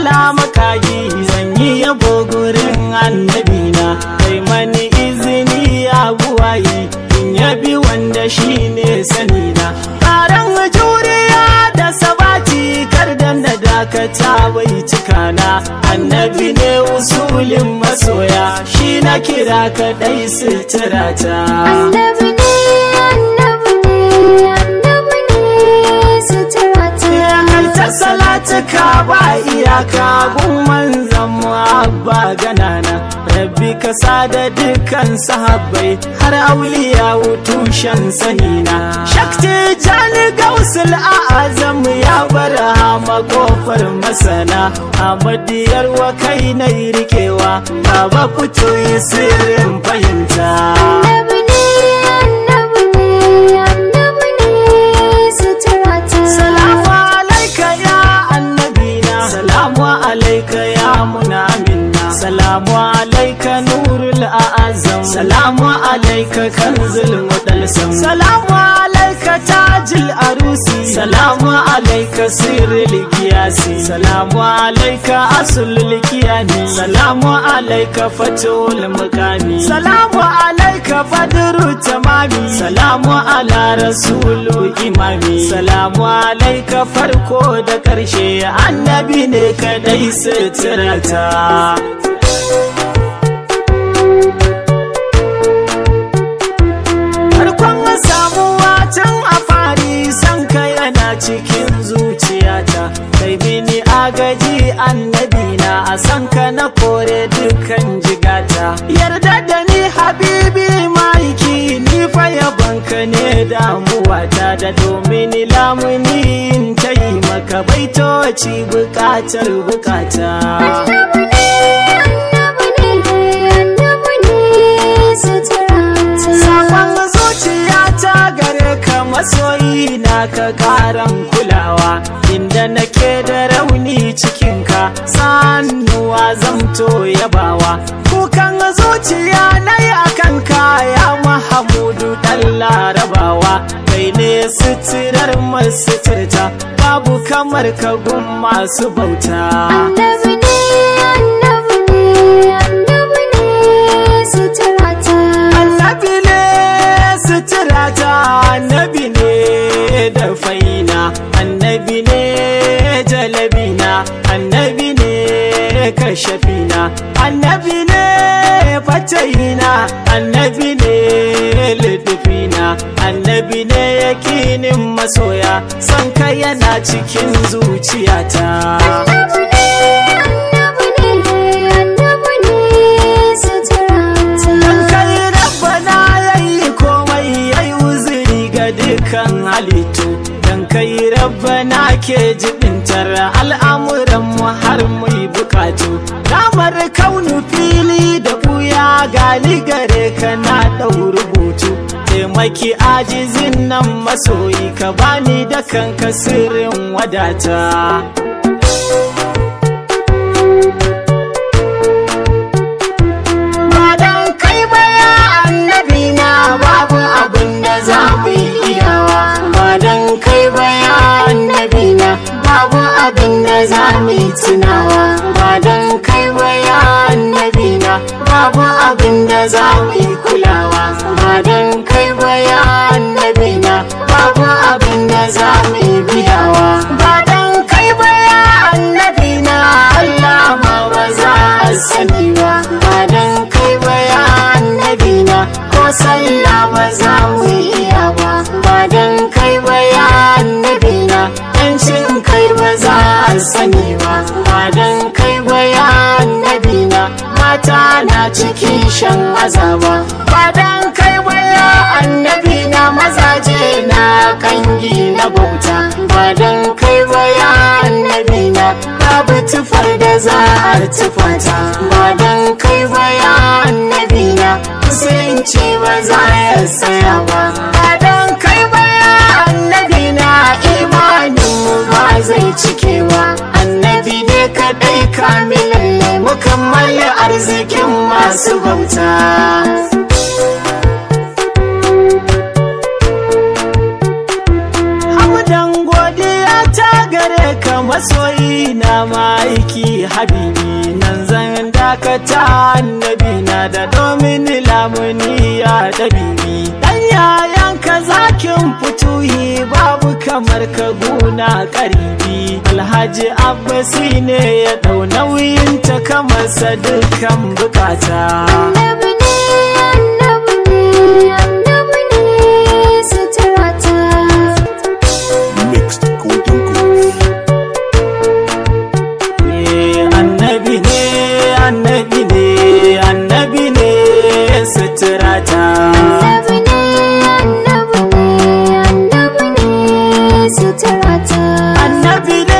Allah makagi zan yi yabo gurin annabina kai mani izini ya buwayi in yabi wanda shi ne sanina ƙaran juriya da sabati kar da na dakata bai cikana annabi ne usulin masoya shi na kira kaɗai suturata Annabi ne, annabi ne, annabi ne suturata. kai ta salatuka ba iyaka gun zama abba ganana rabbi ka sada dukkan sahabbai har auliya tushen sanina shakti jani gausul a'azam ya bar hama kofar masana amadiyar wa kai na rikewa baba fito yi sirrin fahimta Annabi ne, annabi ne, annabi ne suturata. Salamu alaika ya annabina Salamu alaika ya munamina Salamu alaika nurul a'azam Salamu alaika kanzul mudalsam Salamu alaika tajil arusi Salamu alaika sirril kiyasi Salamu alaika asulul kiyani Salamu alaika fatul mukami Salamu alaika badru tamami Salamu ala rasulu imami Salamu alaika farko da ƙarshe annabi ne kadai suturata Farkon samuwa tun a fari san ka yana cikin zuciyata kai bini agaji annabi na a san ka na kore dukkan jigata yarda da ni habibi maiki ni fa yabanka ne damuwata da domin lamuni in ta yi maka baitoci bukatar bukata Annabi ne, annabi ne, annabi ne suturata. Sakon zuciyata gare ka masoyi na ka karan kulawa inda nake da rauni cikinka sannuwa zamto yabawa kukan zuciya na yi akan kaya mahamudu dan larabawa kai ne suturar masu turta babu kamar ka gun masu bauta Annabi ne, annabi ne, annabi ne suturata. Annabi ne suturata, annabi ne da faina, annabi ne jalabina, annabi ne kashafina, annabi ne fatayina, annabi ne lidufina, annabi ne yakinin masoya, son ka yana cikin zuciyata. Annabi ne, annabi ne, annabi ne suturata. Dan kai rabbana yayi komai yayi uzuri ga dukkan halittu Dan kai rabbana ke jibintar al'amuran mu har mu yi bukatu Damar kaunu fili da buya gali gare ka na ɗau rubutu Taimaki ajizin nan masoyi ka bani da kanka sirrin wadata ba dan kai ba ya annabi na babu abin da za mu yi iyawa ba dan kai ba ya annabi na babu abin da za mu yi tunawa ba dan kai ba ya annabi na babu abin da za mu yi kulawa ba dan kai ba ya annabi na babu abin da za mu yi biyawa ba dan kai ba ya annabi na Allah ma ba za a sani ba ba dan kai ba ya annabi na ko sallah ba za mu iya ba ba dan kai ba ya annabi na yancin kai ba za a sani ba ba dan kai ba ya annabi na mata na cikin shan azaba ba dan kai ba ya annabi na mazaje na kangi na bauta ba dan kai ba ya annabi na babu tufar da za a tufata ba dan kai ba ya annabi na musulunci ba za ya tsaya ba ba dan kai ba ya annabi na imanin mu ba zai cikewa annabi ne kadai kamilalle mukammali arzikin masu bauta Hamdan godiya ta gare ka masoyi na ma'aiki habibi nan zan dakata annabi na da domin lamuni ya dabibi dan yayan ka zakin fituhi babu kamar ka guna karibi alhaji abbasi ne ya dau nauyin ta kamar sa dukkan bukata Annabi ne, annabi ne, annabi ne suturata. Mixed Golden Goose. Eh, annabi ne annabi ne annabi ne suturata Annabi ne, annabi ne, annabi ne suturata. annabi ne